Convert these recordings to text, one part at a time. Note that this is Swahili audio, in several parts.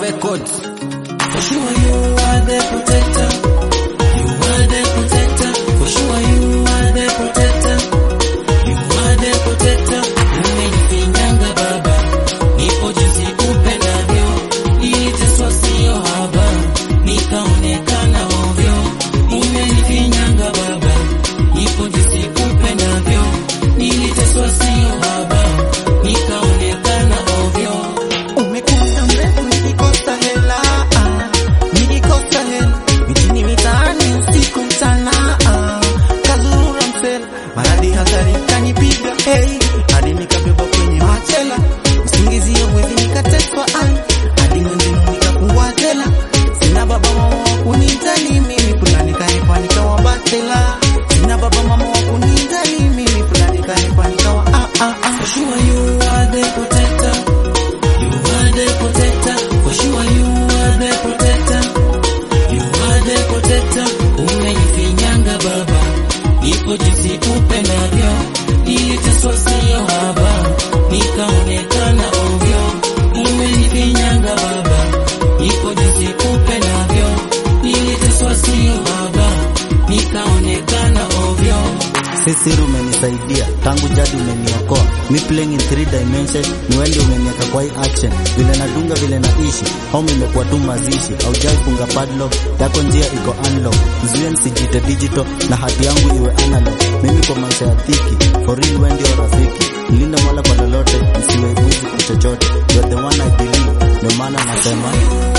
Records. For sure you are the protector. You are the protector. For sure you are the protector. You are the protector. Umenifinyanga baba, nipo jinsi upendavyo, iliteswa sio haba, nikaonekana ovyo. Umenifinyanga baba, nipo jinsi upendavyo, niliteswa sio haba, nikaonekana ovyo. Umekuwa mrefu nikikosa hela, ah, nikikosa hela mijini mitaani usiku mchana, ah, kazurura msela maradhi hatari kanipiga hey, hadi nikabeba kwenye machela usingizio mwezi nikateswa ai hadi mwenzenu nikakuwa jela sina baba mama wa kunijali mimi fulani kaepa nikawa batela sina baba mama wa kunijali mimi fulani kaepa nikawa ah, ah, ah. For sure you are the protector. You are the protector. For sure you are the protector. You are the protector. Umenifinyanga baba, ipo jinsi upendavyo, niliteswa sio haba, nikaonekana ovyo. Umenifinyanga baba, ipo jinsi upendavyo, niliteswa sio haba, nikaonekana ovyo. Sisiri umenisaidia tangu jadi umeniokoa mi playing in three dimensions ni wende umeniweka kwa hii action vile nadunga vile naishi home imekuwa tu mazishi aujai funga padlock yako njia iko unlock zuia nisijite digital na hati yangu iwe analog mimi kwa maisha ya dhiki for real wewe ndio rafiki mlinde mola kwa lolote msiwe mwizi kwa chochote you are the one I believe ndio maana nasema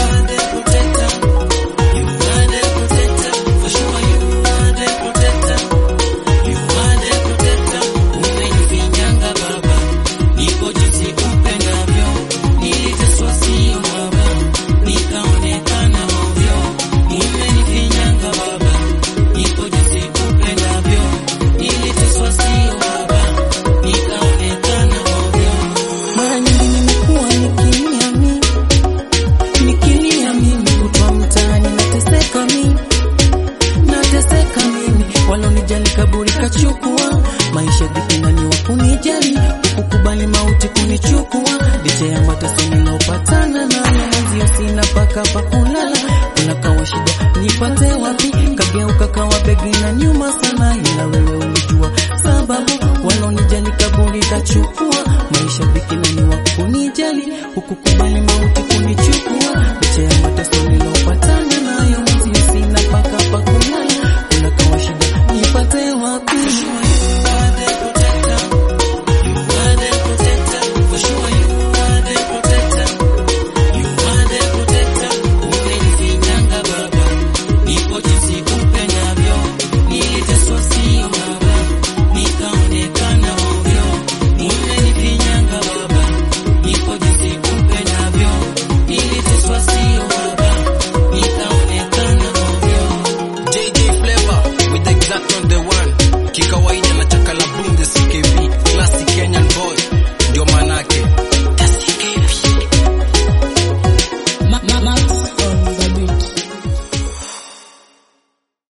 Mara nyingi nimekuwa nikilia mimi, nikilia mimi, kutwa mtaani nateseka mimi, nateseka mimi, walonijali kaburi kachukua, maisha vipi nani wa kunijali, kukubali mauti kunichukua, licha ya mateso nilopatana nayo, mwenzio sina paka pa kuni